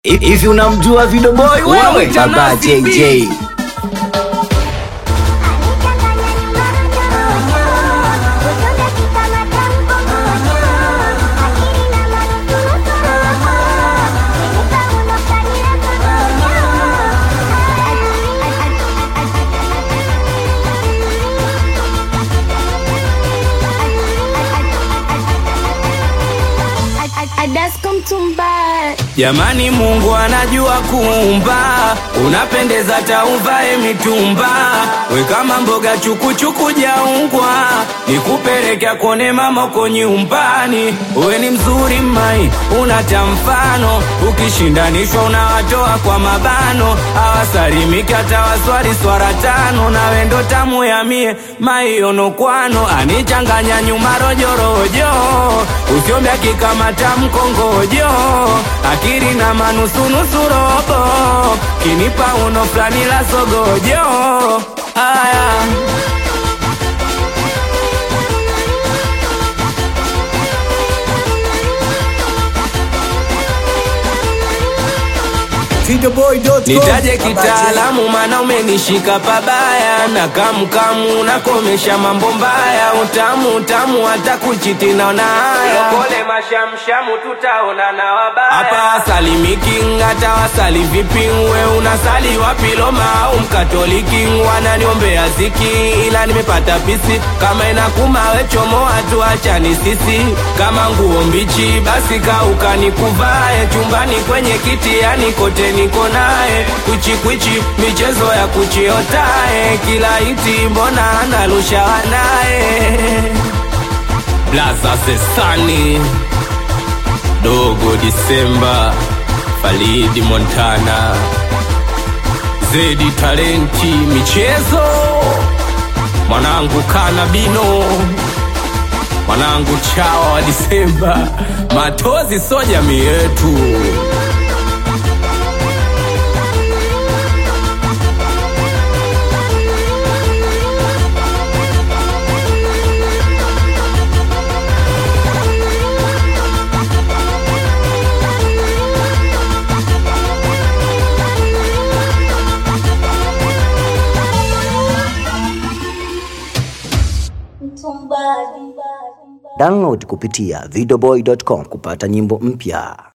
Hivi unamjua Video Boy wewe? Wamwita Baba Nasty JJ. B. Jamani, Mungu anajua kuumba, unapendeza tauvae mitumba, we kama mboga chukuchuku jaungwa, nikupelekea kone mama uko nyumbani. We ni mzuri mai, unata mfano, ukishindanishwa unawatoa kwa mabano, awasalimiki hata waswali swara tano, nawe ndo tamu ya mie maionokwano, anichanganya nyuma rojorojo, usiombya kikamata mkongojo akiri na manusunusu robo kinipa uno fulani la sogojo aya Videoboy.com. nitaje Baba kitaalamu mana umenishika pabaya na kamkamu nakomesha mambo mbaya utamu utamu hata kuchiti naona haya pole mashamshamu tutaona na wabaya hapa wasalimiki hata wasali vipi we unasali wapi Roma au mkatoliki wananiombea ziki ila nimepata pisi kama inakuma we chomoa tu achani sisi kama nguo mbichi basi kauka nikuvae chumbani kwenye kiti yani kote niko naye kwichikwichi michezo ya kuchiotae kila iti mbona analusha wanaye blaza sesani dogo disemba falidi montana zedi talenti michezo mwanangu kanabino mwanangu chawa wa disemba matozi so jamii yetu Download kupitia videoboy.com kupata nyimbo mpya.